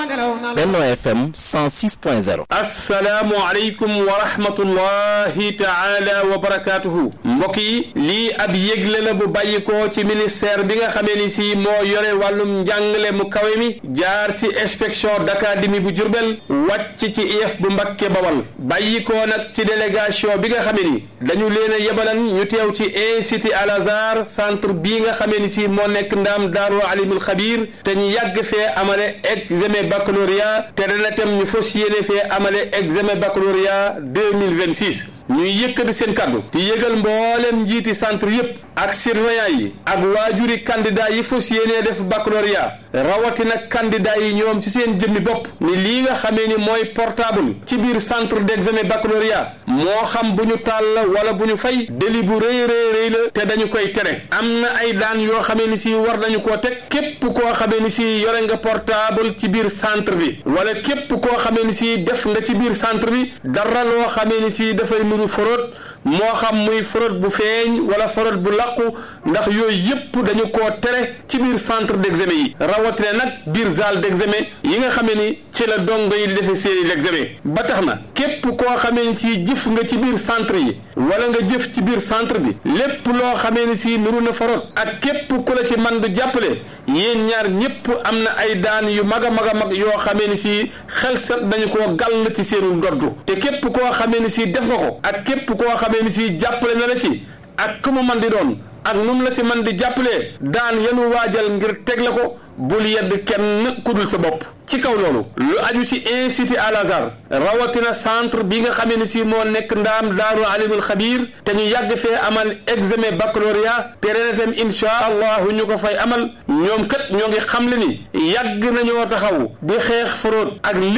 Benno FM 106.0 asalaamualeykum wa rahmatullahi taala wa barakaatuhu mbokk yi lii ab yëgle la bu bàyyikoo ci ministère bi nga xamee ni si moo yore wàllum njàngale mu kawe mi jaar ci inspection d'académie bu Jurbel wàcc ci IEF bu Mbakke Bawal bàyyikoo nag ci délégation bi nga xamee ni dañu leen a yebalan ñu teew ci institut Al Azhar centre bii nga xamee ni si moo nekk ndaam daaru alimul xabiir te ñu yàgg fee amale examen baccalauréat te dana tem ñu fas yéene fee amale examen baccalauréat 2026 ñuy yëkkati seen kàddu te yëgal mboolem njiiti centre yépp ak surveillant yi ak waajuri candidat yi fas yéene def baccalauréat rawatina candidat yi ñoom ci seen jëmmi bopp ni lii nga xamee ni mooy portable ci biir centre d'examen baccalauréat moo xam bu ñu taal la wala bu ñu fay délit bu rëy rëy rëy la te dañu koy tere am na ay daan yoo xamee ni si war nañu koo teg képp koo xamee ni si yore nga portable ci biir centre bi wala képp koo xamee ni si def nga ci biir centre bi dara loo xamee ni si dafay nuru fraude moo xam muy fraude bu feeñ wala fraude bu làqu ndax yooyu yépp dañu koo tere ci biir centre d'examen yi rawatina nag biir salle d'examen yi nga xamee ni ci la dongo yi di defee seeni l'examen ba tax na képp koo xamee ni si jëf nga ci biir centre yi wala nga jëf ci biir centre bi lépp loo xamee ni si nuru na fraude ak képp ku la ci man du jàppale yéen ñaar ñépp am na ay daan yu mag a mag a mag yoo xamee ni si xel set dañu koo gàll ci seenu ndoddu te képp koo xamee ni si def nga ko ak képp koo xamee ni si jàppale na la ci ak ku mu man di doon ak nu mu la ci man di jàppalee daan yenu waajal ngir teg la ko bul yedd kenn ku dul sa bopp ci kaw loolu lu aju ci institut Al Azhar rawatina centre bi nga xamee ni si moo nekk ndaam daaru alimul xabiir te ñu yàgg fee amal examen baccalauréat te ren itam insha allahu ñu ko fay amal ñoom kat ñoo ngi xamle ni yàgg nañoo taxaw di xeex fraude ak